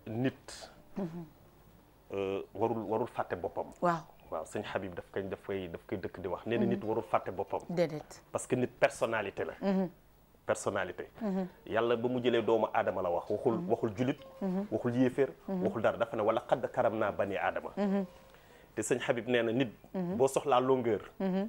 nit euh, warul warul fàtte boppam waaw waaw sëñ Habib daf koy daf koy daf koy dëkk di wax nee na nit warul fàtte boppam déedéet parce que nit personnalité la personnalité yàlla ba mu jëlee doomu aadama la wax waxul waxul julit waxul yéeféer waxul dara dafa ne wala xadd karam naa bani aadama te sëñ Habib nee na nit boo soxlaa longueur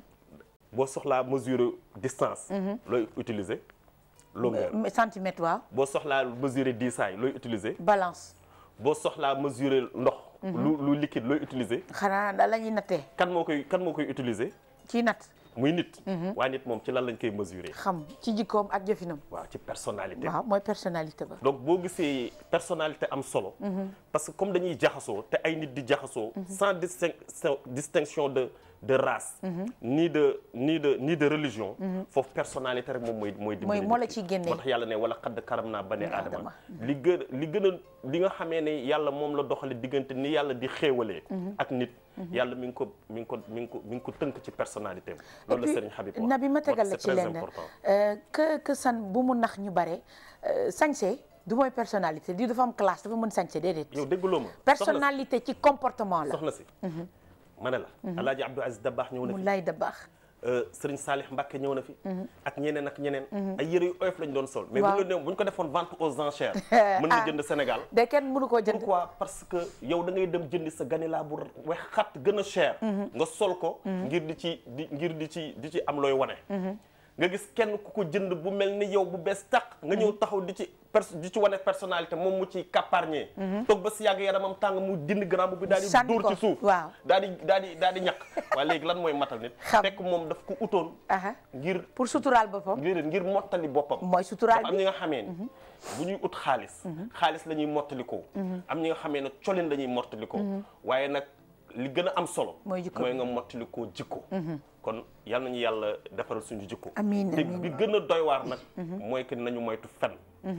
boo soxlaa mesure distance looy utiliser longueur Euh, centimètre waaw boo soxlaa mesurer diisaay looy utiliser balance boo soxlaa mesurer ndox lu lu liquide looy utiliser xanaa da la ñuy nattee kan moo koy kan moo koy utiliser ci natt muy nit waaye nit moom ci lan lañ koy mesurer xam ci jikkoom ak jëfinam waaw ci personnalité waaw mooy personnalité ba donc boo gisee personnalité am solo parce que comme dañuy jaxasoo te ay nit di jaxasoo sans distinction distinction de de race ni de ni de ni de religion foofu personnalité rek moom mooy mooy dimbali Mooy moo la nit ki. ciy génnee. moo tax yàlla ne wala xadd karam naa bane Bani aadama aadama. li gën li gën a li nga xamee ne yàlla moom la doxale diggante ni yàlla di xéewalee ak nit yàlla mi ngi ko mi ngi ko mi ngi ko mi ngi ko tënk ci personnalité am loolu la Serigne Habib wax nabi ma tegal la c'est ci très lenn important. euh, que que san bu mu nax ñu bare euh, sañse du mooy personnalité di dafa am classe dafa mën sañse déedéet yow dégguloo ma soxna si- personnalité ci comportement la soxna si ma ne la alaaji Abdou Aziz Dabaax ñëw na mu fi lay da baax Sëriñ Saalix Mbàkke ñëw na fi ak ñeneen ak ñeneen ay yëre yu oyof lañ doon sol mais Waaw. bu ñu bu ñu ko defoon vente aux enchères mën nga Ah. jënd Sénégal de kenn mënu koo jënd pourquoi parce que yow da ngay dem jëndi sa ganilaa bu wex xat gën a cher nga sol ko ngir di ci di ngir di ci di ci am looy wane nga gis kenn ku ko jënd bu mel ni yow bu bees tàq nga ñëw taxaw di ci pers di ci wane personnalité moom mu ci kàpparñee toog ba si yàgg yaramam tàng mu dindi grand bi daal di Sànni dóor ko, ci suuf waaw. daal di daal di daal di ñàkk waaye léegi lan mooy matal nit Xam. fekk moom daf ko utoon aha ngir pour suturaal boppam ngir ngir mottali boppam mooy suturaal dafa am bi ñi nga xamee ni bu ñuy ut xaalis xaalis la ñuy mottalikoo am ñi nga xamee ne colin la ñuy mottalikoo waaye nag li gën a am solo Mooy jikko mooy nga mottalikoo jikko kon yal nañu yàlla defaral suñu jikko Amiin, te amiin. bi gën a doy waar nag mooy que nañu moytu fen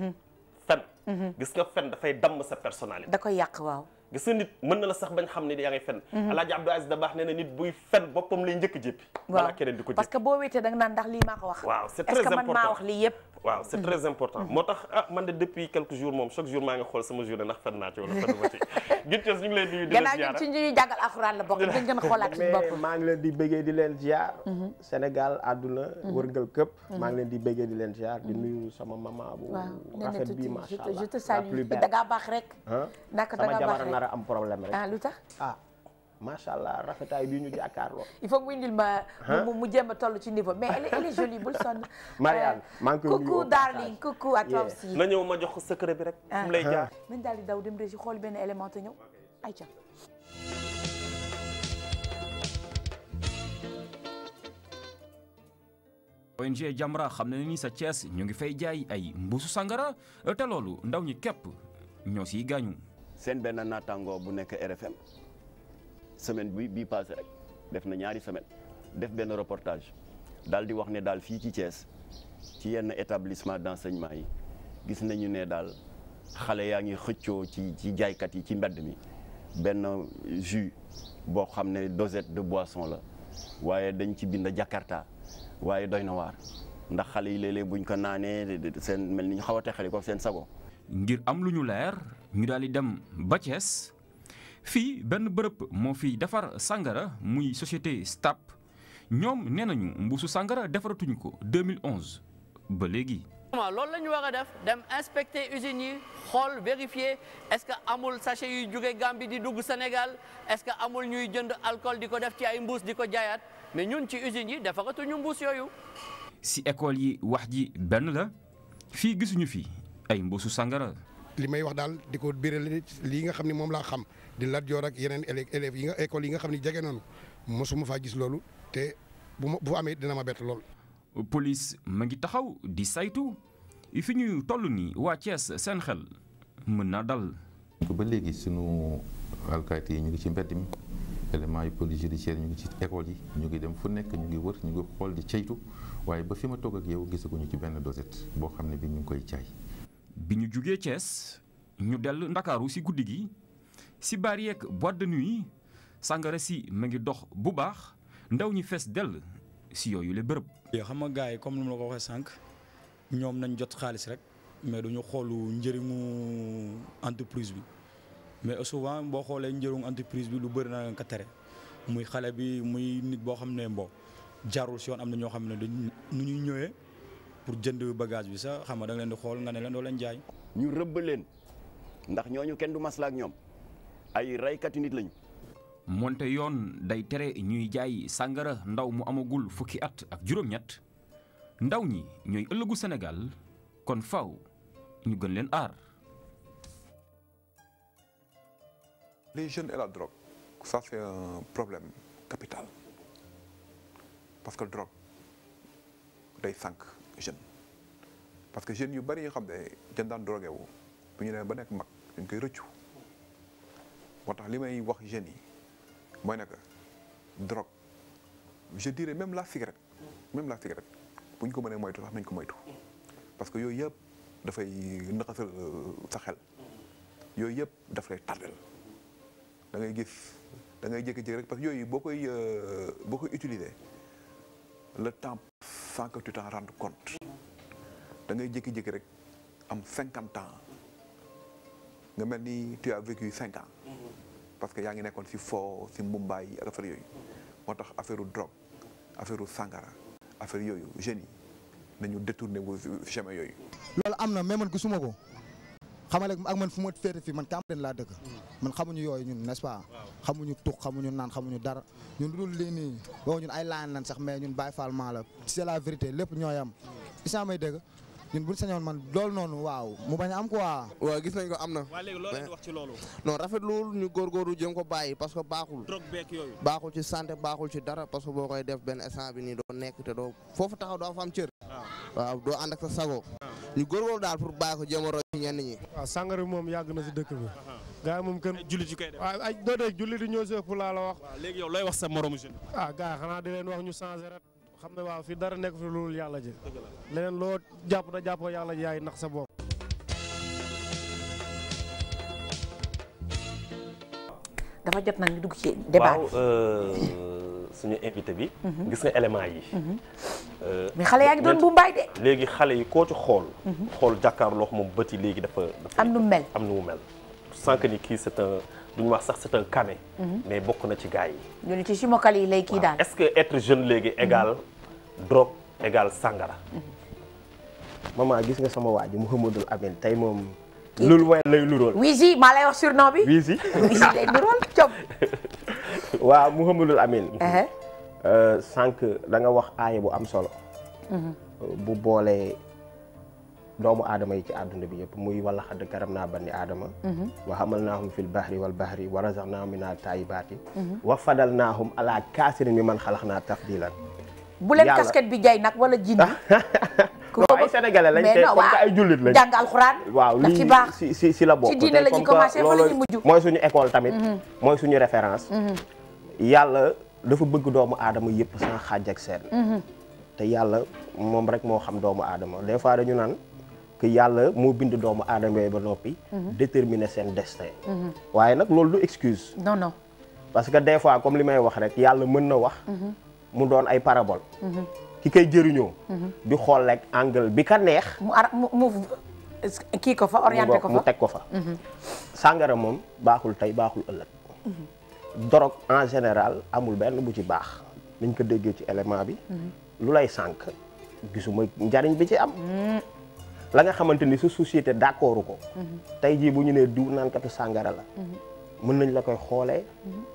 fen gis nga fen dafay damm sa personnalité da koy yàq waaw gis nga nit mën na la sax bañ xam ne yaa ngi fen alaaji Abdou Aziz Dabaax nee na nit buy fen boppam lay njëkk jéppi balaa keneen di ko parce jéppi que boo wéetee da nga naan ndax lii maa ko wax waaw c'est est-ce très que man maa important. wax lii yëpp waaw c'est très important moo tax ah man de depuis quelques jours moom chaque jour maa ngi xool sama journée ndax fen naa ci wala fenuma ci gin ñu ngi lay nuyu di la gannaaw ñun ziara ci ñuy jàngal alxuraan la bokk dañ gën a xoolaat suñu bopp mais maa ngi leen di bëggee di leen ziar. Sénégal àdduna wërngal këpp. maa ngi leen di bëggee di leen ziar di nuyu sama maman bu waaw nee na rafet tuuti bii je macha te allah je te la salue plus da belle. ngaa baax rek ah naka da sama ngaa baax jabar rek nar a am problème rek. ah lu tax ah macha allah rafetaay bi ñu jàkkaarloo. il faut que mu indil ma mu mu jéem a toll ci niveau mais elle est, elle est jolie bul sonn Marianne, Euh, maa ngi koy nuyu coucou au darling passage. coucou à toi Yeah. aussi na ñëw ma jox ko secret bi rek fu mu lay jaar nañ daal di daw dem régi xool benn élément te ñëw ayca ONG Jamra xam na ni sa Thiès ñu ngi fay jaay ay mbuusu sangara te loolu ndaw ñi képp ñoo siy gaañu. seen benn naataango bu nekk RFM semaine bi bii passé rek def na ñaari semaine def benn reportage daal di wax ne daal fii ci Thiès ci yenn établissement d'enseignement yi gis nañu ne daal xale yaa ngi xëccoo ci ci jaaykat yi ci mbedd mi benn jus boo xam ne dosette de boisson la waaye dañ ci bind Jakarta waaye doy na waar ndax xale yi léeg-léeg buñ ko naanee seen mel ni ñu xaw a texali ko seen sago ngir am lu ñu leer ñu daal di dem ba Thiès fii benn bërëb moo fi defar sangara muy société STAP ñoom nee nañu mbuusu sangara defaratuñu ko 2011 ba léegi. loolu la ñu war a def dem inspecter usines yi xool vérifier est-ce que amul sachet yuy jóge Gambie di dugg Sénégal est-ce que amul ñuy jënd alcool di ko def ci ay mbuus di ko jaayaat mais ñun ci usines yi defaratuñu mbuus yooyu. si école yi wax ji benn la fii gisuñu fi ay mbuusu sangara. li may wax daal di ko biral lii nga xam ne moom laa xam di Lat Joor ak yeneen élèves élèves yi nga école yi nga xam ne jege nañu mosuma faa gis loolu te bu ma bu amee dina ma bett lool. police ma ngi taxaw di saytu fi ñu toll nii waa Thiès seen xel mën naa dal. ba léegi sunu alkaati yi ñu ngi ci mbedd mi éléments yu police judiciaire ñu ngi ci école yi ñu ngi dem fu nekk ñu ngi wër ñu ngi xool di ceytu waaye ba fi ma toog ak yow gisaguñu ci benn dosette boo xam ne bi ñu ngi koy jaay. bi ñu jugee Thiès ñu dell ndakaaru si guddi gi si baar yeeg boîte de nuit sàngara si ma ngi dox bu baax ndaw ñi fees dell si yooyu la bërëb. yoo xam nga gars yi comme ni ma la ko waxee sànq ñoom nañ jot xaalis rek mais duñu xoolu njëriñu entreprise bi mais souvent boo xoolee njëriñ entreprise bi lu bëri na nga ko tere muy xale bi muy nit boo xam ne bon jarul si yoon am na ñoo xam ne dañ nu ñuy ñëwee pour jënd bagage bi sax xam nga da nga leen di xool nga ne leen doo leen jaay. ñu rëbb leen ndax ñooñu kenn du masla ak ñoom ay raykati nit lañu. moonte yoon day tere ñuy jaay sàngara ndaw mu amagul fukki at ak juróom-ñett ndaw ñi ñooy ëllëgu Sénégal kon faw ñu gën leen aar. Les jeunes et la drogue, ça c'est un problème capital. Parce que drogue day sànq jeune parce que jeunes yu bari yoo xam ne dañ daan drogué wu bu ñu demee ba nekk mag dañ koy rëccu moo tax li may wax jeunes yi mooy ne que drogue je dirais même la cigarette même la cigarette bu ñu ko mënee moytu sax nañ ko moytu parce que yooyu yëpp dafay naxasal sa xel yooyu yëpp daf lay tardel da ngay gis da ngay jékki-jékki rek parce que yooyu boo koy boo koy utiliser le temps sans que tu t'en rendes compte da ngay jékki-jékki rek am cinquante ans nga mel ni tu as vécu cinq ans parce que yaa ngi nekkoon si foo si mbumbaay ak affaire yooyu moo tax affaire drogue affaire sangara affaire yooyu jeunes yi nañu détourné wu chemin yooyu. loolu am na mais man gisuma ko xamale ak man fu ma féete fii man Cambérène laa dëkk man xamuñu yooyu ñun n'est-ce pas xamuñu tux xamuñu naan xamuñu dara ñun lu dul lii nii boo ñun ay laan lan sax mais ñun Baye Fall maa la c'est la vérité lépp ñooy am isa may dëgg ñun buñ sañoon man loolu noonu waaw mu bañ a am quoi waaw gis nañ ko am na waa léegi loolu leen wax ci loolu non rafetluwul ñu góorgóorlu jëm ko bàyyi parce que baaxul drogue beek yooyu baaxul ci santé baaxul ci dara parce que boo koy def benn instant bi nii doo nekk te doo foofu taxaw doo fa am cër waaw doo ànd ak sa sago ñu góorgóorlu daal pour bàyyi ko jéem a roy ci ñenn ñi waaw sàngara moom yàgg na si dëkk bi gars yi moom kenn jullit yu koy def waaw ay doo dee jullit yi ñoo si ëpp laa la wax waaw léegi yow looy wax sa moromu jeune ah gars yi xanaa di leen wax ñu changé rek xam ne waaw fii dara nekk fi loolu yàlla ji leneen loo jàpp da jàppoo yàlla ji yaay nax sa bopp dafa jot nag ñu dugg ci débat waaw suñu invité bi. gis nga élément yi. mais xale yaa ngi doon bu mbaay de. léegi xale yi koo ci xool. xool jàkkaarloo moom bët yi léegi dafa. dafa am nu mu mel am nu mu mel. sans que ni kii c'est un duñu wax sax c'est un canet. mais bokk na ci gars yi. ñu ne ci simokal yi lay kii daal. est-ce que être jeune léegi égal drogue égal sangara. maman gis nga sama waa ji Mouhamadul Amin tey moom. lul mooy lay lurool. Wizi maa lay wax surnom bi. Wizi. Wizi lay lurool cop. waaw Mouhamadul Amin. sànq da nga wax aaya bu am solo. bu boolee doomu aadama yi ci àdduna bi yëpp muy wala xadd karam naa bani aadama. wa hamal naahum fil bahri wal bahri wa razaqnaahum mina tayyibaati. wa fadal naahum ala kaasirin mi man xalax naa tafdilan. bu leen casquette bi jay nag wala jindi. non ay sénégalais lañ te comme que ay jullit lañ. jàng alxuraan. waaw daf ci lii baax si si si la bokk. ci diine la ñuy commencé fa la ñuy mujj. mooy suñu école tamit. mooy suñu référence. yàlla dafa bëgg doomu aadama yëpp sans xaaj ak seen. te yàlla moom rek moo xam doomu aadama des fois dañu naan que yàlla moo bind doomu aadama yooyu ba noppi. déterminer seen destin. waaye nag loolu du excuse. non non. parce que des fois comme li may wax rek yàlla mën na wax. mu doon ay parabole. ki koy jëriñoo. di xool rek angle bi ka neex. mu ar mu mu kii ko fa orienté ko fa mu teg ko fa. sàngara moom baaxul tey baaxul ëllëg. drogue en général amul benn bu ci baax. niñ ko déggee ci élément bi. lu lay sànq gisuma njariñ bi ci am. la nga xamante ni sa société d'accordu ko. tey jii bu ñu nee diw naankatu sàngara la. mën nañ la koy xoolee.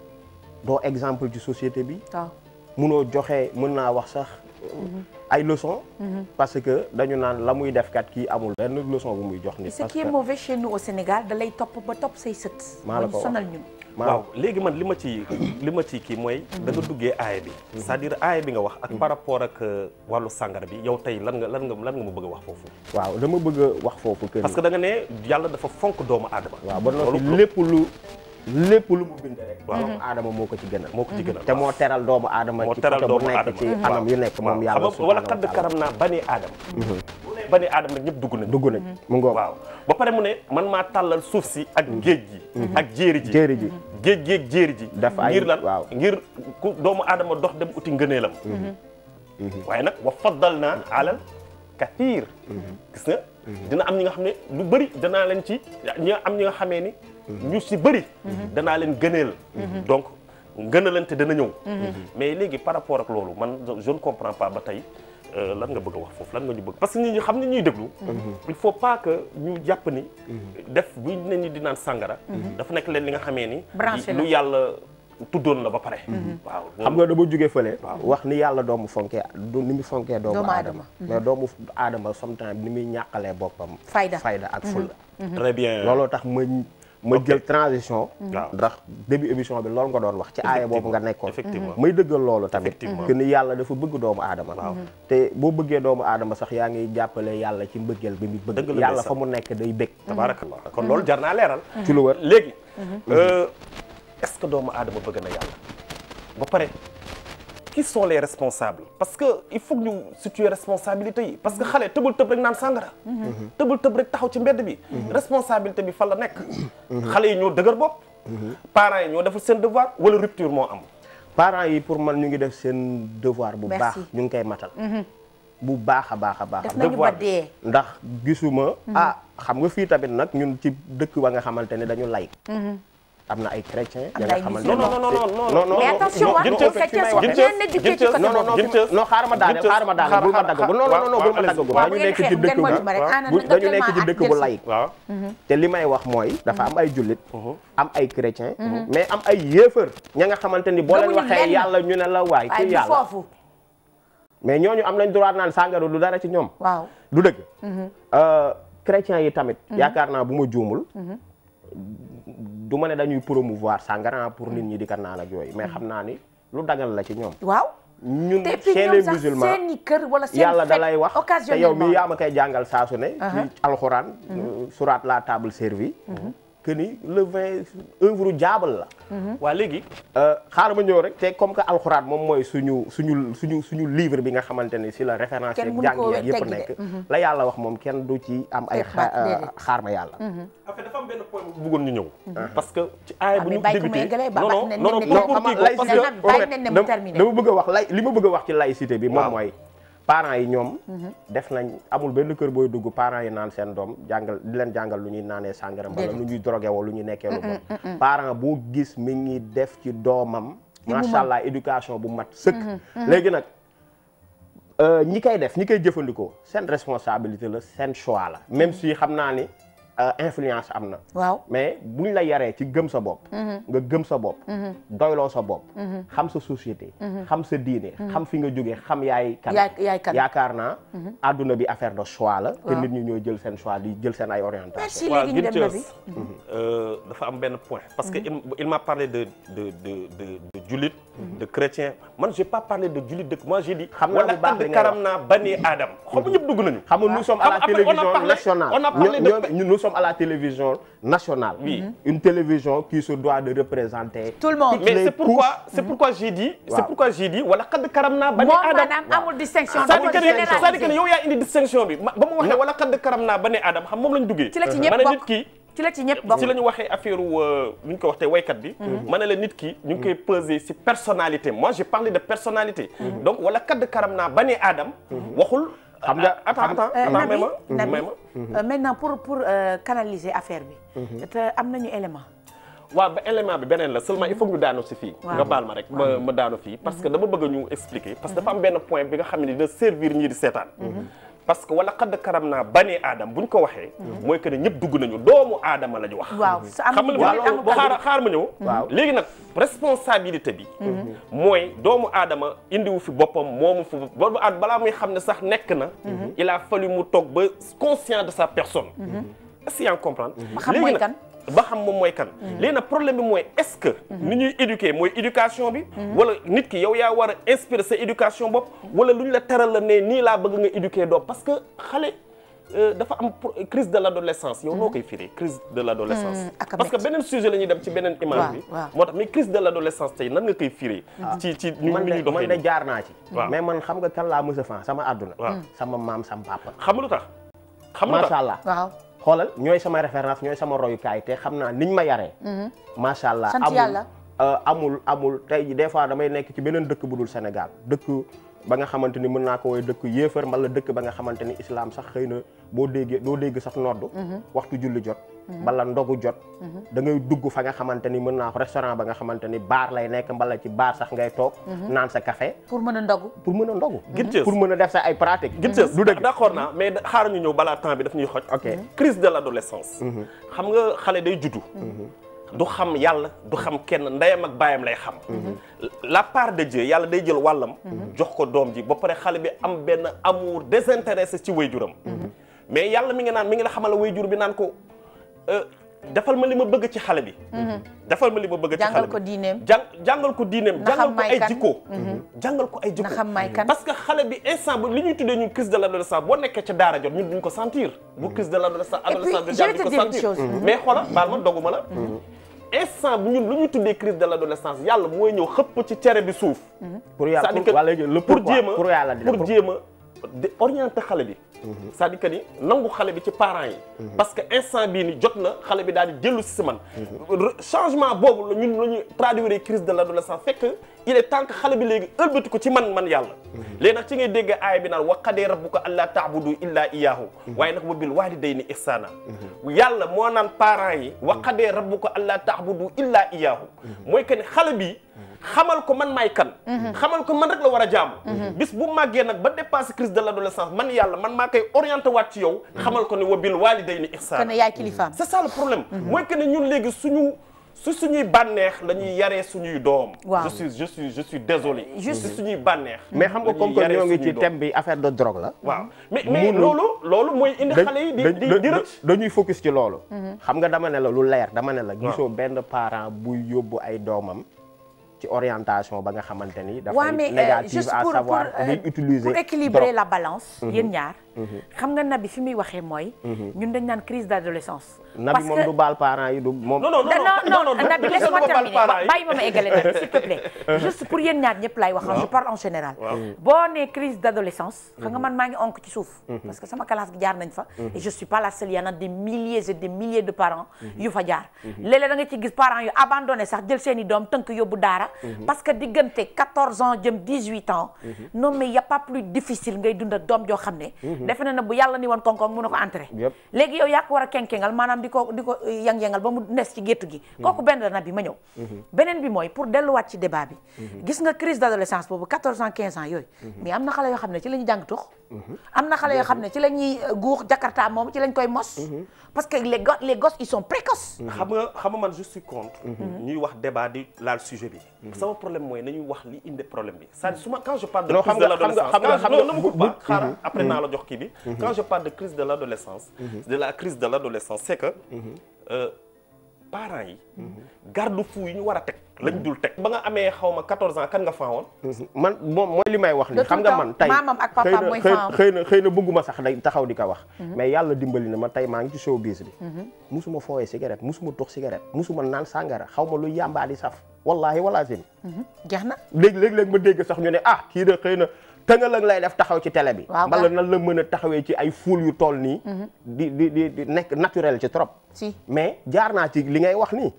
doo exemple ci société bi. waaw munoo joxe mën naa wax sax. ay leçons. parce que dañu naan la muy def kat kii amul benn leçon bu muy jox nit. ce parce qui est que mauvais chez nous au Sénégal da lay topp ba topp say sët. maa la ko wax sonal ñun. waaw léegi man li ma ci li ma ci kii mooy da nga duggee aaya bi c'est-à-dire aaya bi nga wax ak par rapport ak wàllu sàngara bi yow tey lan nga lan nga lan nga ma bëgg a wax foofu waaw dama bëgg a wax foofu que parce que da nga ne yàlla dafa fonk doomu aadama waaw ba noppi loolu lépp lu lépp lu mu bind rek. waaw doomu aadama moo ko ci gënal. moo ko ci gënal te moo teral doomu aadama. moo ci teral côté bu doomu nekk aadama ci anam yu nekk moom yàlla xam nga wala xadd karam naa bani aadama bani aadama nag ñëpp dugg nañ dugg nañ mu ngoog waaw ba pare mu ne man maa tàllal suuf si ak géej gi ak jéeri ji jéeri ji géej gi ak jéeri ji def ay ngir lan waaw ngir ku doomu aadama dox dem uti ngëneelam waaye nag wa faddal naa alal kathir gis nga dina am ñi nga xam ne lu bëri danaa leen ci ñi am ñi nga xamee ni ñu si bëri danaa leen gëneel donc ngënalante dana ñëw mais léegi par rapport ak loolu man je ne comprends pas ba tey lan nga bëgg a wax foofu lan nga ñu bëgg parce que nit ñi xam ne ñuy déglu il faut pas que ñu jàpp ni def bu ne ñi di naan sàngara dafa nekk leen li nga xamee ni lu yàlla tuddoon la ba pare waaw xam nga dama jóge fële wax ni yàlla doomu fonkee ni mu fonkee doomu aadama mais doomu aadama sometimes ni muy ñàqalee boppam fayda fayda ak fulla très bien looloo tax ma ma jël transition ndax début émission bi loolu nga doon wax ci aaya boobu nga nekkoon may dëggal loolu tamit que ni yàlla dafa bëgg doomu aadama te boo bëggee doomu aadama sax yaa ngi jàppale yàlla ci mbëggeel bi mu bëgg yàlla fa mu nekk day bëgg tabaarakallah kon loolu jar naa leeral ci lu wër léegi est-ce que doomu aadama bëgg na yàlla ba pare qui sont les responsables parce que il faut que ñu situer responsabilité yi parce que xale tëbul tëb rek naan sàngara tëbul tëb rek taxaw ci mbedd bi responsabilité bi fan la nekk xale yi ñoo dëgër bopp parents yi ñoo deful seen devoir wala rupture moo am parents yi pour man ñu ngi def seen devoir bu baax ñu ngi koy matal bu baax a baax a baax def nañu ba dee ndax gisuma ah xam nga fii tamit nag ñun ci dëkk ba nga xamante ne dañu lay am na ay chrétiens. am na ay xamante musulmans non non non non non mais attention ah non non non non xaaral ma daaneel xaaral ma daaneel bul ma dagg non non non bul ma dagg dañu nekk ci dëkk bu dañu nekk ci dëkk bu lay te li may wax mooy dafa am ay jullit am ay chrétiens mais am ay yéefar ña nga xamante ni boo leen waxee yàlla ñu ne la waay ku yàlla mais ñooñu am nañ droit naan sàngara du dara ci ñoom waaw du dëgg chrétiens yi tamit yaakaar naa bu ma juumul du ma ne dañuy promouvoir sàngara pour nit ñi di ko naan ak yooyu mais xam naa ni lu dagal la ci ñoom. waaw. ñun te puis chez ñoom les sax musulmans seen i kër wala seen yàlla da lay wax te yow occasionnellement mi yaa ma koy jàngal saa su ne. ci alxuraan. surat la table servie. que ni le vin œuvre diable la. waa léegi. xaaral ma ñëw rek te comme que alxuraan moom mooy suñu suñu suñu suñu livre bi nga xamante ni si la référence Kenn yeeg mënu koo jàng yeeg yëpp teggi de. nekk. la yàlla wax moom kenn du ci am ay Teg baat, déedéet. xaar ma yàlla. en fait dafa am benn point bu bëggoon ñu ñëw. parce que ci aaya bu mais ñu bàyyi ko mu débuté eggalee ba- non ba- non ne- non non ne- pour ne- pour ne- kii ko ne- parce ne- que ne- bàyyi nañ ne mu dama terminé. dama bëgg a wax lay li ma bëgg a wax ci laïcité bi moom Waaw. mooy parents yi ñoom def nañ amul benn kër booy dugg parents yi naan seen doom jàngal di leen jàngal lu ñuy naanee sàngara wala lu ñuy drogué wala lu ñuy nekkee lu bon parent boo gis mi ngi def ci doomam Li mu macha mën. allah éducation bu mat sëkk léegi nag euh, ñi koy def ñi koy jëfandikoo seen responsabilité la seen choix la même si xam naa ni euh, influence am na waaw mais buñ la yaree ci gëm sa bopp nga gëm sa bopp doyloo sa bopp xam sa société xam sa diine xam fi nga jógee xam yaay kan Yaay- yaay kan. yaakaar naa àdduna bi affaire de choix la te Waaw. nit ñi ñoo jël seen choix di jël seen ay orientation merci waaw léegi ñu dem na bi Guinteus dafa am benn point parce que il, il m'a parlé de de de de de jullit de chrétien man j'ai pas parlé de jullit de moi j'ai dit Xam naa bu baax qad li ngay karam naa bani aadam xam nga ñëpp dugg nañu xam nga nous sommes à la Après, on a télévision parlé- nationale on a parlé de- Ñoo- ñoo- nous sommes à la télévision nationale Oui. une télévision qui se doit de représenter tout le monde toutes mais les c'est pourquoi couches. c'est pourquoi j'ai dit c'est Waaw. pourquoi j'ai dit wala qad karam naa bani moom aadam maanaam amul distinction c'est-à-dire dafa que ne c'est-à-dire que ne généraliser yow yaa indi distinction bi ma- ba mu waxee wala qad karam naa bani aadam xam moom lañ duggee ci la ci ñëpp ma ne nit bokk ki ci la ci ñëpp bokk ci la ñu waxee affaire wu nu ñu ko waxtee waykat bi ma ne la nit ki ñu ngi koy peser ci personnalité moi j'ai parlé de personnalité donc wala kadd karam naa bani aadam waxul Xam nga- attends xam- attends Euh, attends Nabi may ma Nabi may ma euh, maintenant pour pour euh, canaliser affaire bi te am nañu élément waaw ba élément bi beneen la seulement il faut que ñu daanu si fii Waaw. nga baal ma rek ma ma daanu fii parce que dama bëgg ñu expliquer parce que dafa am benn point bi nga xam ne dina servir ñii di seetaan parce que wala xadd karam naa bani aadam buñ ko waxee mooy que ne ñëpp dugg nañu doomu aadama la ñu wax waaw sa am xam nga jullit li amul boo xaar catholique. xaar ma ñëw Waaw. léegi nag responsabilité bi mooy doomu aadama indiwu fi boppam moomu fi boobu aad balaa muy xam ne sax nekk na il a fallu mu toog ba conscient de sa personne est-ce que yaa ngi comprendre Ba xam Léegi mooy nag, kan. ba xam moom mooy kan léegi nag problème bi mooy est-ce que ni ñuy éduquer mooy éducation bi wala nit ki yow yaa war a inspirer sa éducation bopp wala lu ñu la teral la ne nii laa bëgg nga éduquer doom parce que xale euh, dafa am pro- crise de l'adolescence yow noo koy firee crise de l'adolescence ak a parce que metti. beneen sujet la ñuy dem ci beneen image Waaw, bi waaw. moo tax mais crise de l'adolescence tey nan nga koy firee ci ci ni man ni ñuy de man doxee de nii jaar naa ci Waaw. mais man xam nga kan laa mës a fan sama àdduna Waaw. sama maam sama papa xam nga lu tax xam nga lu tax macha allah waaw xoolal ñooy sama référence ñooy sama royukaay te xam naa niñ ma yaree macha allah Sant amul yàlla. euh, amul amul tey ji des fois damay nekk ci beneen dëkk bu dul Sénégal dëkk ba nga xamante ni mën naa ko woy dëkk yéefar mbala dëkk ba nga xamante ni islam sax xëy na boo déggee doo dégg sax noddu waxtu julli jot mbala ndogu jot da ngay dugg fa nga xamante ni mën naa ko restaurant ba nga xamante ni baar lay nekk mbala ci baar sax ngay toog naan sa café pour mën a ndogu pour mën a ndogu Gittees. pour mën a def sa ay pratique Gittees du dëgg d'accord naa mais xaaral ñu ñëw balaa temps bi daf ñuy xoj ok crise de l'adolescence xam nga xale day juddu du xam yàlla du xam kenn ndeyam ak baayam lay xam la part de Dieu yàlla day jël wàllam jox ko doom ji ba pare xale bi am benn amour désintéressé ci wayjuram mais yàlla mi nga naan mi ngi la xamal wayjur bi naan ko euh, defal ma li ma bëgg ci xale bi defal ma li ma bëgg ci xale jàngal bi ko diineem jàng jàngal ko diineem Na xam jàngal ko may ay kan. jikko jàngal ko ay jikko na xam may kan parce que xale bi instant bu li ñuy tuddee ñun crise de l'adolescence boo nekkee ca daara jot ñun duñ ko sentir bu crise de l'adolescence Et puis, adolescence je déjà vais duñ te ko dire une sentir chose. Mhm. mais xoola baal ma doguma la instant bu ñun lu ñuy tuddee crise de l'adolescence yàlla mooy ñëw xëpp ci cere bi suuf pour yàlla C'est-à-dire pour que wala le pour pourquoi jéem a pour yàlla di la pour jéem a di orienter xale bi c'est-à-dire que ni nangu xale bi ci parents yi parce que instant bii ni jot na xale bi daal di dellu si si man Re- changement boobu la ñun la ñuy traduire crise de l'adolescence fekk il est temps que xale bi léegi ëlbati ko ci man man yàlla léegi nag ci ngay dégg aaya bi naan wa qadee rabbuka allaa ta'budu illaa iyyaahu waaye nag wa bil waalidayni ihsaana yàlla moo naan parents yi wa qadee rabbuka allaa ta'budu illaa iyyaahu mooy que ni xale bi xamal ko man maay kan xamal ko man rek la war a jaamu bis bu màggee nag ba dépassé crise de l'adolescence man yàlla man maa koy orienté waat ci yow xamal ko ne wa bil waalidayni que ihsaana ne yaay kilifaam c'est ça le problème mooy que ne ñun léegi suñu su suñuy bànneex la ñuy yaree suñuy doom Waaw. je suis je suis je suis désolé Juste- si suñuy bànneex mais xam nga la comme ñuy que yaree ñoo ngi suñuy ci doom. thème bi affaire de drogue la waaw mais mais Mënul- loolu loolu mooy indi dañ- xale yi di dañ- di dañ- di rëcc dañuy focus ci loolu xam nga dama ne la lu leer dama ne la gisoo benn parent buy yóbbu ay doomam ci orientation ba nga xamante ni waaw dafay mais euh, négative juste à pour savoir pour, euh, day utiliser pour équilibrer drogue. la balance Mhm. yéen ñaar Mhm. xam nga nabi fi muy waxee mooy ñun dañ naan crise d'adolescence nabi moom du baal parents yi du moom non non non non non Nabi laisse-moi non, non, terminer parents yi. bàyyi ma ma eggale Nabi s'il te plaît juste pour yéen ñaar ñëpp laay wax je parle en général Waaw. boo nee crise d'adolescence xam nga man maa ngi onk ci suuf parce que sama classe gi jaar nañ fa et je suis pas la seule y en a des milliers et des milliers de parents yu fa jaar léeg-léeg da nga ci gis parents yu abandonné sax jël seen i doom tënk yóbbu daara parce que diggante 14 ans jëm 18 ans non mais y a pas plus difficile ngay dund ak doom joo xam ne defe na ne bu yàlla ni woon koŋ-koŋ mun na ko entrer Yëpp. léegi yow yaa ko war a kenkengal maanaam di ko di ko yang-yangal ba mu nes ci gétt gi kooku benn la bi ma ñëw beneen bi mooy pour delluwaat ci débat bi gis nga crise d'adolescence boobu 14 ans 15 ans yooyu mais am na xale yoo xam ne ci la ñuy jàng tux am na xale yoo xam ne ci la ñuy guux jakarta moom ci lañ koy mos parce que les gos les gosses ils sont précoces xam nga xam nga man je suis contre ñuy wax débat di laal sujet bi sama problème mooy nañuy wax li indi problème bi c'est-à-dire su ma quand je parle de Non, crise xam de nga- xam nga- l'adolescence xam nga- quand je- xam non nga non ma bu- coupe pas bu- xaaral Mhm. après naa la jox kii bi quand je parle de crise de l'adolescence de la crise de l'adolescence c'est que euh, parents yi garde-fou yi ñu war a teg lañ dul teg ba nga amee xaw ma 14 ans kan nga faawoon man moom mooy li may wax De ni xam tout nga temps, man tey maamam ak xëy papaam na mooy xëy faam. xëy na xëy na bëgguma sax day taxaw di ko wax mais yàlla dimbali na ma tey maa ngi ci showbiz bi musuma fooyee cigarette musuma tox cigarette musuma naan sàngara xaw ma lu yàmbaa di saf wallahi wala zim jeex na léegi léegi léegi ma dégg sax ñu ne ah kii de xëy na tëngalang lay def taxaw ci télé bi Waaw, mbala gaa. nan la mën a taxawee ci ay foule yu toll nii di di di di nekk naturel ci trop si mais jaar naa ci li ngay wax nii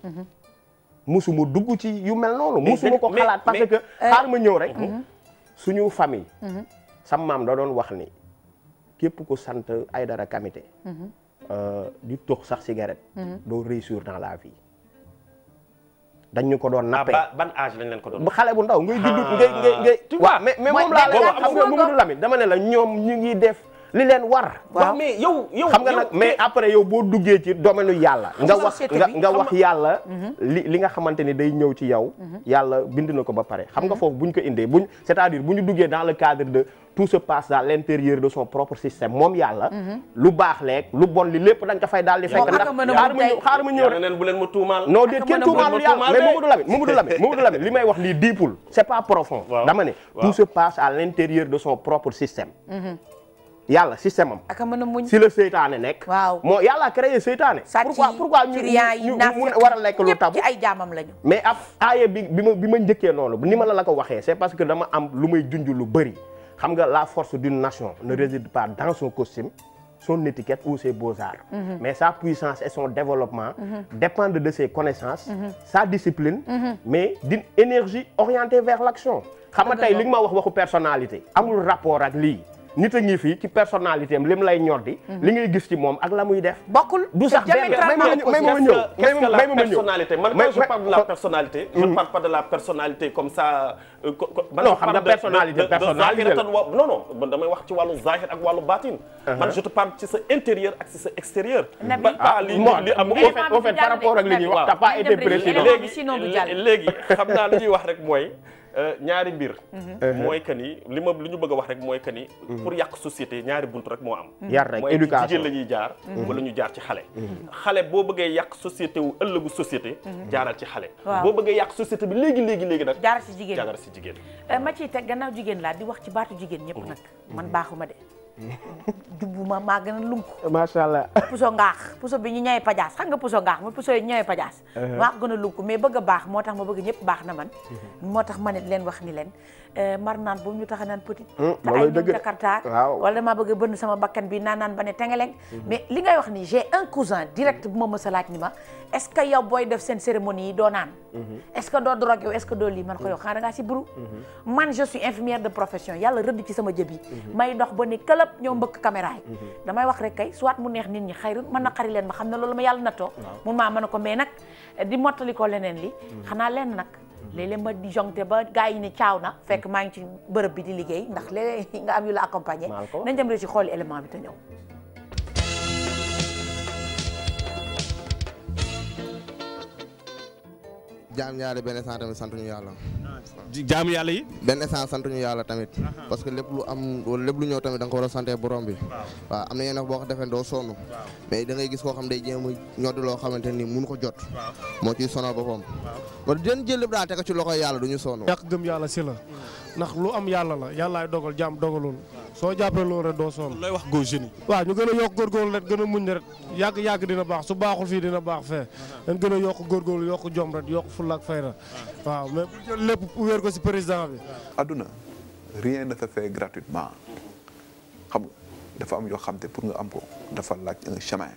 musuma dugg ci yu mel noonu Mais musuma ko mais- xalaat parce mais- que xaar ma ñëw rek suñu famille sam maam da doon wax ni képp ku sant Aïdara Kamité euh, di tox sax cigarette doo réussir dans la vie dañ ñu ko doon ah nappee ba ban âge lañ leen ko doon bu xale bu ndaw ngay judd Ah. ngay ngay ngay Tu waaw vois, mais mais mooy moom laa benn la gàtt xam nga fu ma Mamadou Lamine dama ne la ñoom ñu ngi def li leen war waaw mais yow yow xam nga yow- nag mais après yow boo duggee ci domaine yàlla nga wax société nga bi, nga xam wax yàlla li li nga xamante ni day ñëw ci yow yàlla bind na ko ba pare xam nga foofu bu ñu ko indee buñ c'est-à-dire bu ñu duggee dans le cadre de tout se passe dans l'intérieur de son propre système moom yàlla lu baax leeg lu bon li lépp dañ ko fay daal di fekk Moom ndax aka mën a xaar mun ma ñëw tey. xaar ma ñëw yàlla rek neen bu leen ma tuumaal non déet Aka kenn mën a tuumaalul mën a yàlla mais tuumaal Mamadou Lamine Mamadou Lamine Mamadou Lamine li may wax lii diipul c'est pas profond Waaw. dama ne Waaw. tout se passe à l'intérieur de son propre système yàlla système am aka mën a muñ si la seytaane nekk waaw moo yàlla a créé seytaane sàcc pourquoi yi pourquoi ñu trian yi ñu naaf ñu war a lekk lu ñëpp tabu ci ay jaamam lañu mais ab aaya bi bi ma bi ma njëkkee noonu ni ma la la ko waxee c'est parce que dama am lu may junj lu bëri xam nga la force d'une nation ne réside pas dans son costume son étiquette ou ses beaux-arts mais sa puissance et son développement dépendent de ses connaissances sa discipline mais d'une énergie orientée vers l'action xam nga tey li nga ma wax waxu personnalité amul rapport ak lii nit a ngi fii ci personnalité am lim lay ñor di li ngay gis ci moom ak la muy def bokkul du sax benn may ma may ma ñëw Qu'est-ce que la may ma ñëw personnalité man quand je parle de la personnalité je ne parle pas de la personnalité comme ça euh, co- co- man Non, je xam parle nga de- personnalité, de- de- de personnalité la. zahiratan wa- non non man damay wax ci wàllu zahir ak wàllu baatin man je te parle ci sa intérieur ak ci sa extérieur Nabi. Ba- pas li moi, li am au fait- au fait, par rapport ak li ñuy wax, t'as pas été président. léegi sinon du jàll. léegi xam naa li ñuy wax rek mooy euh, ñaari mbir mooy que ni li ma li ñu bëgg a wax rek mooy que ni pour yàq société ñaari buntu rek moo am Yar rek, mooy ci éducation. jigéen la ñuy jaar wala ñu jaar ci xale xale boo bëggee yàq société wu ëllëgu société jaaral ci xale Waaw. boo bëggee yàq société bi léegi léegi léegi nag jaara si jigéen jaaral si jigéen ma ciy teg gannaaw jigéen laa di wax ci baatu jigéen ñëpp nag man baaxuma de jubbuma maa gën a lunk macha allah puso ngaax puso bi ñu ñëwee pajaas xam nga puso ngaax mooy puso yi ñëwee pajaas maa ko gën a lunk mais bëgg a baax moo tax ma bëgg ñëpp baax na man moo tax ma ne leen wax ni leen mar naan boobu ñu tax a naan petit te looloy ay dëgg ñoom de. jakarta Waaw. wala damaa bëgg a bënn sama bakkan bi naan naan ba ne tengeleng mais li ngay wax ni j'ai un cousin direct bu ma mës a laaj ni ma est ce que yow booy def seen cérémonie yi doo naan est ce que doo drogue yow est ce que doo lii man ko yow xanaa da ngaa si buru man je suis infirmière de profession yàlla rëdd ci sama jëb yi may dox ba ni këlëb ñëw mbëkk caméra yi damay wax rek kay soit mu neex nit ñi xayrun mën na xari leen ma xam ne loolu ma yàlla nattoo mun maa mën a ko mais nag di mottali ko leneen li xanaa leen nag léeg-léeg ma di jongte ba gars yi ne caaw na fekk maa ngi ci bërëb bi di liggéey ndax léeg nga am yu la accompagner Maa ko wax. nañ dem rek ci xooli élément bi te ñëw jaam ñaari benn instant tamit sant ñu yàlla. jaamu yàlla yi. benn instant sant ñu yàlla tamit. parce que lépp lu am wala lépp lu ñëw tamit da nga ko war a sante borom bi. waaw am na yenn boo ko defee doo sonn. mais da ngay gis koo xam day jéem a ñoddi loo xamante ni mënu ko jot. moo ciy sonal boppam. kon den jël lépp daal teg ko ci loxoy yàlla du ñu sonn. ñàkk gëm yàlla si la ndax lu am yàlla la yàllaay dogal jaam dogalul soo jàppee loolu rek doo sonn looy wax góor jeunes yi. waaw ñu gën a yokk góorgóorlu rek gën a muñ rek yàgg yàgg dina baax su baaxul fii dina baax fee dañ gën a yokk góorgóorlu yokk jom rek yokk fulla ak fayda waaw mais bu jël lépp wéer ko si président bi àdduna rien ne se fait gratuitement xam nga dafa am yoo xam te pour nga am ko dafa laaj un chemin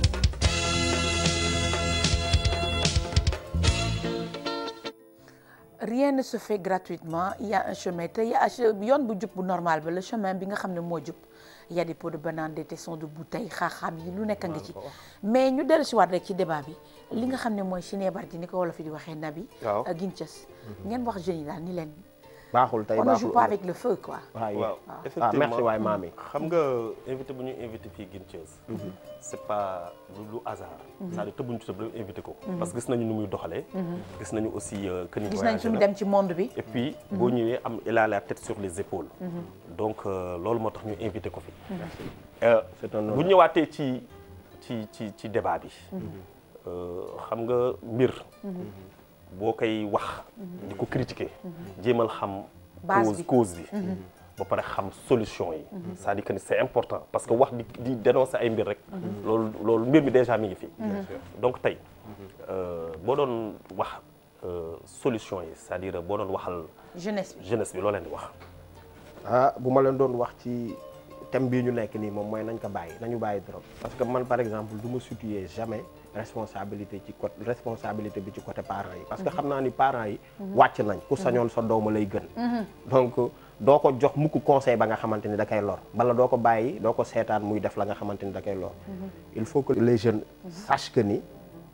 rien ne se fait gratuitement il y a un chemin te y a yoon bu jub bu normal ba le chemin bi nga xam ne moo jub y a des pots de banane des tessons de bouteille xaaxaam yi lu nekk nga ci mais ñu dellu si waat rek ci débat bi li nga xam ne mooy Chiné Bardi ni ko wolof yi di waxee nabi Waaw. ak Ginces ngeen wax jeunes yi daal ni leen baaxul tey on ne joue baaxul pas avec le feu quoi waaw waaw ah effectivement merci waay maam yi xam nga invité bu ñu invité fii Guincheuse c'est pas lu lu hasard c'est-à-dire tëbuñu ci tëb rek invité ko parce que gis nañu nu muy doxalee gis nañu aussi euh, que ni gis nañ voyagé fi mu na. dem ci monde bi et puis boo ñëwee am il a la tête sur les épaules donc euh, loolu moo tax ñu invité ko fi Euh, c'est un bu honneur. ñëwaatee ci ci ci ci débat bi euh, xam nga mbir boo koy wax di ko critiquer jéemal xam Base cause bi. cause bi ba pare xam solution yi c'est-à-dire que ni c'est important parce que wax di di dénoncer ay mbir rek loolu loolu mbir mi déjà mi ngi fi donc tey euh, boo doon wax euh, solution yi c'est-à-dire boo doon waxal jeunesse bi jeunesse bi loo leen di wax ah bu ma leen doon wax ci thème bii ñu nekk nii moom mooy nañ ko bàyyi nañu bàyyi drogue parce que man par exemple du ma situer jamais responsabilité ci côté responsabilité bi ci côté parents yi parce que xam naa ni parents yi wàcc nañ ku sañoon sa dooma lay gën donc doo ko jox mukk conseil ba nga xamante ni da koy lor bala doo ko bàyyi doo ko seetaan muy def la nga xamante ni da koy lor il faut que les jeunes sachent que ni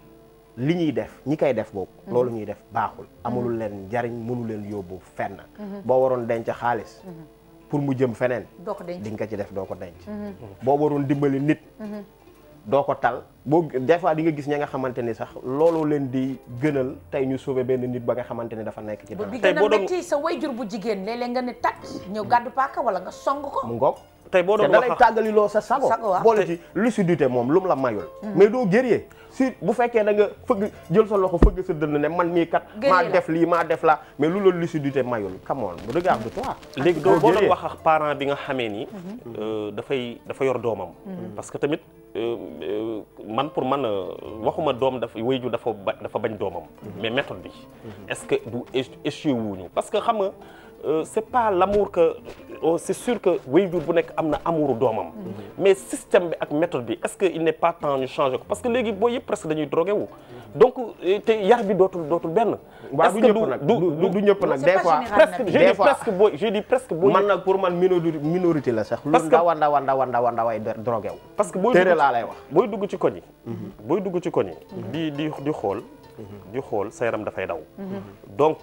li ñuy def ñi koy def boobu loolu ñuy def baaxul amulul leen njariñ mënu leen yóbbu fenn boo waroon denc xaalis pour mu jëm feneen doo ko denc di nga ko ci def doo ko denc boo waroon dimbali nit doo ko tal boo des fois di nga gis ña nga xamante ni sax looloo leen di gënal tey ñu sauver benn nit ba nga xamante ni dafa nekk ci ba dara bi tey gën a boo doon- métti sa wayjur bu jigéen léeg-léeg nga ne tat ñëw gàddu paaka wala nga song ko mu ngoog tey boo te doon da lay wax tàggaliloo sa sago Sago, waaw. boole ci lucidité moom lu mu la mayul mais doo guerrier si bu fekkee da nga fëgg jël sa loxo fëgg sa dënn ne man mii kat Guerrier maa la. def lii maa def la mais lu la lucidité mayul come on regarde-toi léegi doo boo doon guerrier. wax ak parent bi nga xamee ni euh, dafay dafa yor doomam parce que tamit euh, euh, man pour man euh, waxuma doom dafa wayju dafa ba dafa bañ doomam mais méthode bi est-ce que du éch- échoué wuñu parce que xam nga euh, c'est pas l'amour que euh, c'est sûr que waajur bu nekk am na amouru doomam mais système bi ak méthode bi est-ce que il n'est pas temps ñu changer ko parce que léegi boo yëpp presque dañuy drogué wu donc euh, te yar bi dootul dootul benn waaw Est-ce du que ñëpp nag du du du ñëpp nag c'est des pas fois général presque nag. je Des dis fois. presque boo je dis presque boo man nag pour man minorité minorité la sax. Parce lu que- ndaw a ndaw a ndaw a ndaw a ndaw ay drogué wu. parce que booy téere dugg laa lay wax. booy dugg ci koñ yi booy dugg ci koñ yi di di di xool di xool sa yaram dafay daw donc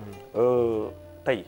euh, tey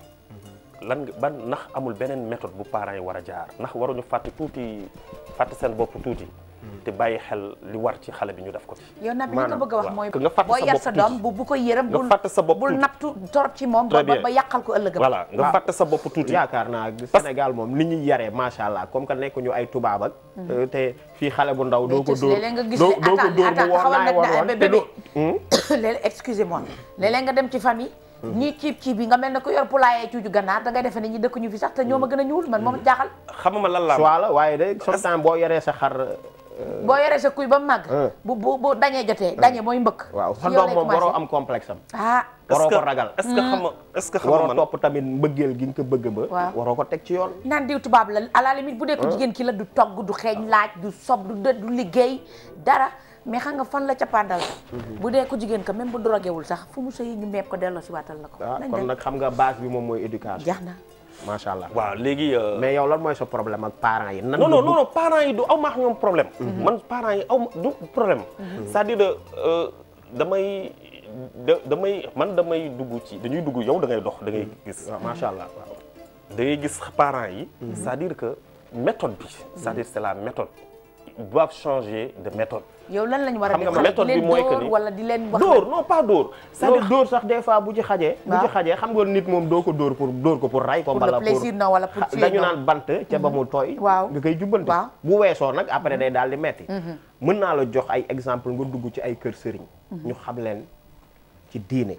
lan nga ban ndax amul beneen méthode bu parents yi war a jaar ndax waruñu fàtte tuuti fàtte seen bopp tuuti te bàyyi xel li war ci xale bi ñu def ko ci yow nag li nga bëgg a wax mooy nga fàtte boo sa yar bopp sa tuuti. doom bu bu ko yërëm nga bul fàtte sa bopp bul tuuti. nattu torop ci moom ba Très bien. ba yàqal ko ëllëgam voilà nga Waaw. fàtte sa bopp tuuti yaakaar naa Sénégal moom ni ñuy yaree macha allah comme que nekk ñu ay tubaab ak. te fii xale bu ndaw doo ko Mais dóor léeg-léeg nga gis doo ne doo ko attends dóor mu attends war xawal naa nag war na woon te bébé doo. léeg-léeg excusez-moi léeg-léeg nga dem ci famille ñii ciib ciib bi nga mel ne ko yor poulailler cuuju ganaar da ngay defe ne ñi dëkk ñu fi sax te ñoo ma gën a ñuul man moom jaaxal xamama lan laa soit la waaye de sometimes boo yoree sa xar. boo yoree sa kuy ba mu màgg Euh. bu bu bu dañee jotee dañee mooy mbëkk waaw ci sa yow doom lay moom waroo commencé. am complexe am. ah waroo Est-ce ko que- ragal. est-ce que xam nga est-ce que xam nga waroo man topp tamit mbëggeel gi nga ko bëgg ba. Waaw. waroo ko teg ci yoon. naan diw tubaab la à la limite bu dee ko jigéen ki la du togg du xeeñ laaj du sob du dë du liggéey dara mais xam nga fan la cappaandal bu dee ko jigéen ka même bu drogué wul sax fu mu sëyi ñu meeb ko delloo si waatal la ko ah nañ kon dem nag xam nga base bi moom mooy éducation. jeex na macha allah. waaw léegi euh, mais yow lan mooy sa problème ak parents yi. nan non nga non bëgg- non non parents yi du aw maax ñoom problème man parents yi aw ma du problème c'est-à-dire euh, damay da damay man damay dugg ci dañuy dugg yow da ngay dox da ngay gis waaw macha allah waaw. da ngay gis parents yi c'est-à-dire que méthode bi c'est-à-dire c'est la méthode ils doivent changer de méthode yow lan lañ war a Xam nga def méthode di bi leen mooy que dóor ni- wala di leen wax dóor non pas dóor c'est-à-dire c'est-à-dire dóor sax des fois bu ci xajee. bu ci Waaw. xajee xam nga nit moom doo ko dóor pour dóor ko pour ray ko. Pour mbala le plaisir non wala pour xa- tuer dañu non. naan bant ca ba mu tooy. Waaw. nga koy jubbante. Waaw. bu weesoo nag après day daal di metti mën naa la jox ay exemple nga dugg ci ay kër sëriñ. ñu xam leen ci diine.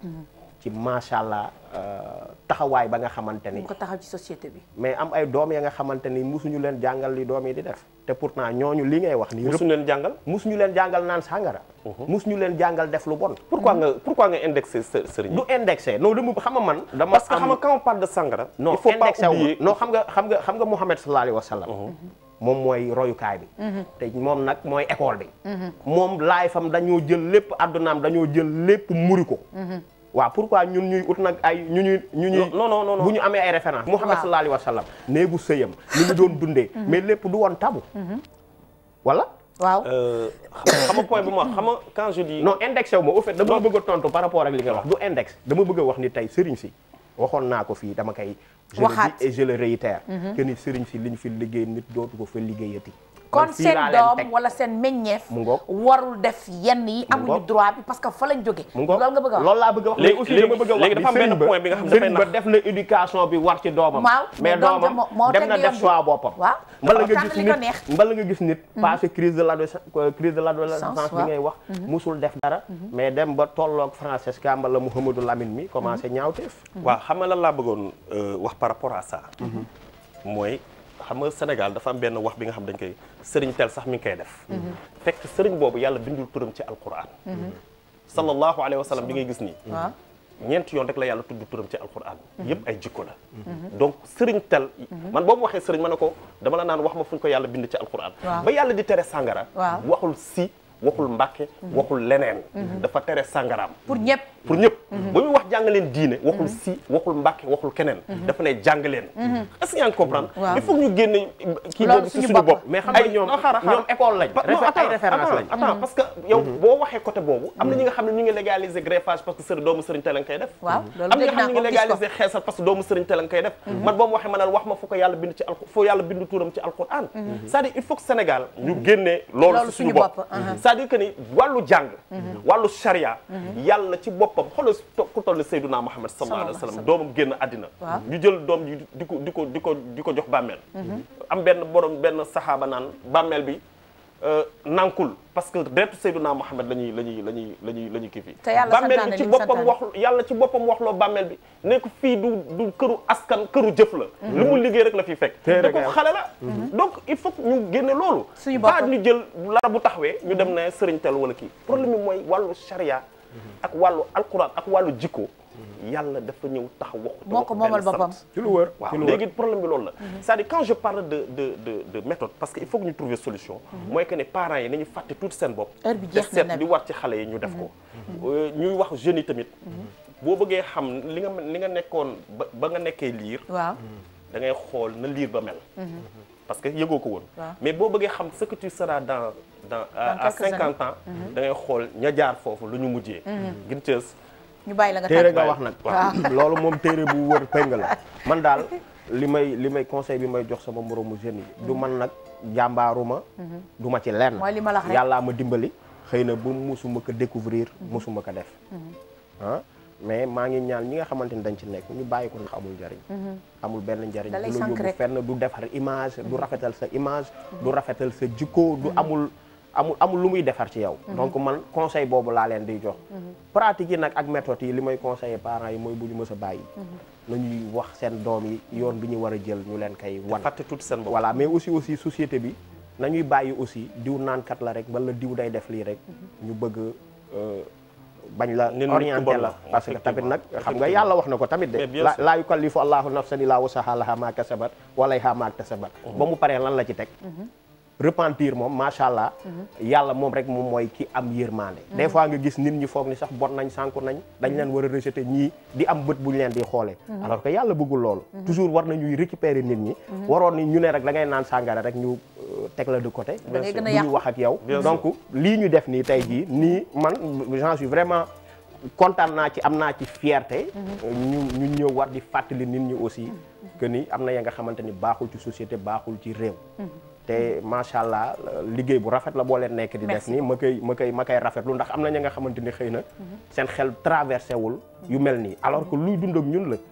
ci macha allah euh, taxawaay ba nga xamante ni. ñu ko taxaw ci société bi mais am ay doom ya nga xamante ni musuñu leen jàngal li doom yi di def te pourtant ñooñu li ngay wax nii. musuñu leen jàngal musuñu leen jàngal naan sàngara. musuñu leen jàngal def lu bon. pourquoi nga pourquoi nga indexé së- sëriñ yi du indexé non dama xam nga man. dama parce que am- xam nga quand on parle de sangara non il faut pas indexé wu ma oublier non xam nga xam nga xam nga Muhammad sallallahu alayhi wa sallam. moom mooy royukaay bi. te moom nag mooy école bi. moom laay fam dañoo jël lépp addunaam dañoo jël lépp muri ko. waaw pourquoi ñun ñuy ut nag ay ñu ñuy ñu ñuy. non non non non bu ñu amee ay références. Muhammad Waaw. sallallahu alayhi wa sallam. néegu sëyam ni ñu doon dundee. mais lépp du woon tabu. wala. waaw Euh, xam xam nga point bu ma wax xam nga quand je dis non indexé wu ma au fait dama bëgg a tontu par rapport ak li nga wax du index dama bëgg a wax ni tey sëriñ si waxoon naa ko fii dama koy je le Waxaat. dis et je le réitère que ni sëriñ si liñ fi liggéey nit dootu ko fa liggéeyati kon Man fii seen laa leen doom teg. wala seen meññeef Mu ngoog. warul def yenn yi amuñu ngoog. droit bi parce que fa lañ jóge mu ngoog loolu nga bëgg a wax loolu laa bëgg a wax Léegi- mais aussi léegi- dama bëgg a wax léegi ni dafa am benn sëriñ ba- point bi nga xam ne dafay sëriñ ba nax. def na éducation bi war ci doomam Waaw, mais mais doom ja doomam moo- moo dem teg na yoon def bi. choix boppam Waaw. mbala nga Tànn gis li ko nit neex. mbala nga gis nit passé crise de l'adolescence crise de l'adolescence Sens, bi waaw. ngay wax musul def dara mais dem ba tolloog Francesca mbala Mouhamadou Lamine mi commencé ñaawteef waaw xam nga lan laa bëggoon euh, wax par rapport à ça mooy xam nga Sénégal dafa am benn wax bi nga xam dañ koy sëriñ tel sax mi ngi koy def fekk sëriñ boobu yàlla bindul turam ci alquran sallallahu alayhi wa sallam bi ngay gis nii waaw ñeenti yoon rek la yàlla tudd turam ci alquran yëpp ay jikko la donc sëriñ tel man boobu waxee sëriñ ma ne ko dama la naan wax ma fu ñu ko yàlla bind ci alquran Waaw. ba yàlla di tere sàngara Waaw. waxul si waxul mbàkke waxul leneen dafa tere sàngaraam pour ñëpp pour ñëpp ba muy wax jàng leen diine waxul si waxul mbàkke waxul keneen dafa ne jàng leen est-ce que yaa ngi comprendre Waaw. il faut que ñu génne kii Loolu boobu ci suñu suñu bopp. bopp mais xam nga ay ñoom non xaaral xaaral ñoom école lañ Pa- non, réfé- ay attends, référence attends, lañ attends parce que yow boo waxee côté boobu am na ñi nga xam ne ñu ngi légaliser greffage parce que sëriñ doomu sëriñ te lañ koy def waaw loolu am na ñi dégg nga naa xam ne ñu ko ngi gis ko légaliser xeesal parce que doomu sëriñ te lañ koy def man boo ma waxee ma ne wax ma fu ko yàlla bind ci alqu fu yàlla bind tuuram ci alquran c'est-à-dire il faut que Sénégal ñu génnee loolu Loolu ci suñu suñu bopp bopp, uh-huh. c'est-à-dire que ni wàllu jàng wàllu charia yàlla ci boppam xoolal to- ku toll Seydunaa Muhammad sallallahu alayhi wa sallam doomam génn àddina Waaw. ñu jël doom ji di ko di ko di ko di ko jox bàmmeel am benn borom benn saxaaba naan bàmmeel bi euh, nankul parce que deretu Seydunaa Muhammad la ñuy la ñuy la ñuy la ñuy la ñuy kii fii Te yàlla bàmmeel santaane bi ci li mu boppam santaane. wax yàlla ci boppam waxloo bàmmeel bi ne ko fii du du këru askan këru jëf la lu mu liggéey rek la fiy fekk te ko xale la donc il faut que ñu génne loolu Suñu bopp. pas ñu jël lara bu taxawee ñu dem ne sëriñ tel wala kii problème bi mooy wàllu charia ak wàllu alquran ak wàllu jikko yàlla dafa ñëw taxaw waxu te moo ko waxu moomal benn boppam. sant. ci lu wër waaw ci lu wër. léegi problème bi loolu la c'est-à-dire quand je parle de de de de méthode parce que il faut que ñu trouver solution mooy que ne parents yi nañu fàtte tuuti seen bopp Heure bi te jeex na seet nag. li war ci xale yi ñu def ko Euh, ñuy wax jeunes yi tamit boo bëggee xam li nga li nga nekkoon ba ba nga nekkee liir waaw da ngay xool na liir ba mel parce que yëgoo ko woon Waaw. mais boo bëggee xam ce que tu seras dans dans à à quelques cinquante ans da ngay xool ña jaar foofu lu ñu mujjee gin cës ñu bàyyi la nga téere tàgg. nga wax nag loolu moom téere bu wër péng la man daal li may li may conseil bi may jox sama moroomu jeunes yi du man nag jàmbaaruma du ma ci lenn mooy li ma la wax rek. yàllaa ma dimbali xëy na ba musuma ko découvrir musuma ko def ah mais maa ngi ñaan ñi nga xamante ni dañ ci nekk ñu bàyyi ko ndax amul njariñ amul benn njariñ Da lay du la sànq yóbbu rek. fenn du defar image du rafetal sa image du rafetal sa jikko du amul amul amul lu muy defar ci yow donc man conseil boobu laa leen di jox pratique yi nag ak méthode yi li may conseiller parents yi mooy bu ñu mës a bàyyi nañuy wax seen doom yi yoon bi ñu war a jël ñu leen koy wan fàtte tuuti seen bopp voilà mais aussi aussi société bi nañuy bàyyi aussi diw naankat la rek wala diw day def lii rek ñu bëgg euh, bañ la Nit nit ku orienté bon la la, parce que tamit nag effectivement. xam nga yàlla wax na ko tamit de Mais bien la sûr. laa yukallifu allahu nafsan illaa wusahaa lahaa maa kasabat wa alayhaa maa iktasabat ba mu paree lan la ci teg repentir moom macha allah yàlla moom rek moom mooy ki am yërmande des fois nga gis nit ñi foog ni sax bon nañ sànku nañ dañ leen war a rejeter ñii di am bët bu ñu leen di xoolee alors que yàlla bëggul loolu toujours war nañuy récupérer nit ñi waroon ni ñu ne rek da ngay naan sàngara rek ñu euh, teg la de côté Da ngay gën a bu ñu yàqu. wax ak yow Bien sûr. donc lii ñu def nii tey jii nii man j'en suis vraiment kontaan naa ci am naa ci fierté ñu ñu ñëw war di fàttali nit ñi aussi que ni am na ya nga xamante ni baaxul ci société baaxul ci réew te macha allah liggéey bu rafet la boo leen nekk di def Merci nii ma koy ma koy ma koy rafetlu ndax am na ña nga xamante ni xëy na seen xel traversé wul yu mel nii alors que luy dund ak ñun la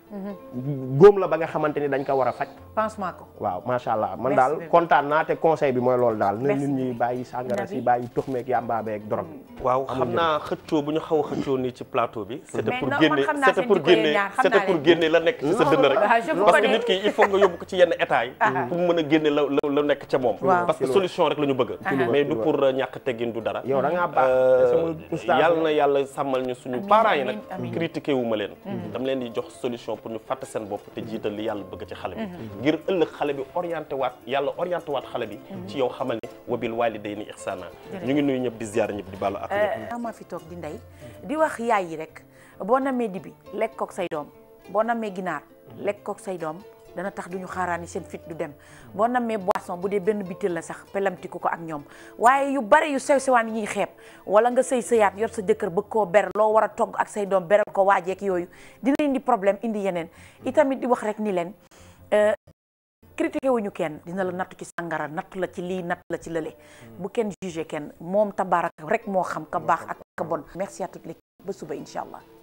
góom la ba nga xamante ni dañ ko war a faj pansement ko waaw macha allah man Merci daal beaucoup. kontaan naa te conseil bi mooy loolu daal na Merci. nit ñi bàyyi sàngara si Nabi. bàyyi tux meeg yàmbaa beeg drogue waaw Amul xam njëriñ. naa xëccoo bu ñu xaw a xëccoo nii ci plateau bi c'était Mais pour non, génne man xam naa c'était seen pour jikko yéen génne ñaar, xam c'était naa pour leen. génne la nekk ci sa dënn rek Ah, je vous parce que connais. nit ki il faut nga yóbbu ko ci yenn état yi pour mu mën a génne la la la nekk ca moom Waaw. parce que solution rek la ñu bëgg mais du pour euh, ñàkk teggin du dara yow da ngaa baax Euh, te sama oustaz yàlla nga. na yàlla sàmmal ñu suñu Amiin, parents yi amiin, nag amiin. critiqué wu ma leen dama leen di jox solution pour ñu fàtte seen bopp te jiital li yàlla bëgg ci xale bi ngir ëllëg xale bi orienté waat yàlla orienté waat xale bi ci yow xamal ni wabil walidayni ihsana ñu ngi nuyu ñëpp di ziar ñëpp di baalu ak ñëpp maa fi toog di ndey di wax yaay yi rek boo namee dibi lekk kook say doom boo namee ginaar lekk kook say doom dana tax duñu xaaraani seen fit du dem boo namee boisson bu dee benn bitel la sax pelamtiku ko ak ñoom waaye yu bari yu sew sewaan yi ñuy xeeb wala nga sëy sëyaat yor sa jëkkër bëgg koo ber loo war a togg ak say doom beral ko waajeek yooyu dina indi problème indi yeneen itamit di wax rek ni leen euh, critiqué wuñu kenn dina la nattu ci sàngara nattu la ci lii nattu la ci lële bu kenn jugé kenn moom tabarak rek moo xam ka baax ak ka bon merci à toute l'équipe ba suba incha allah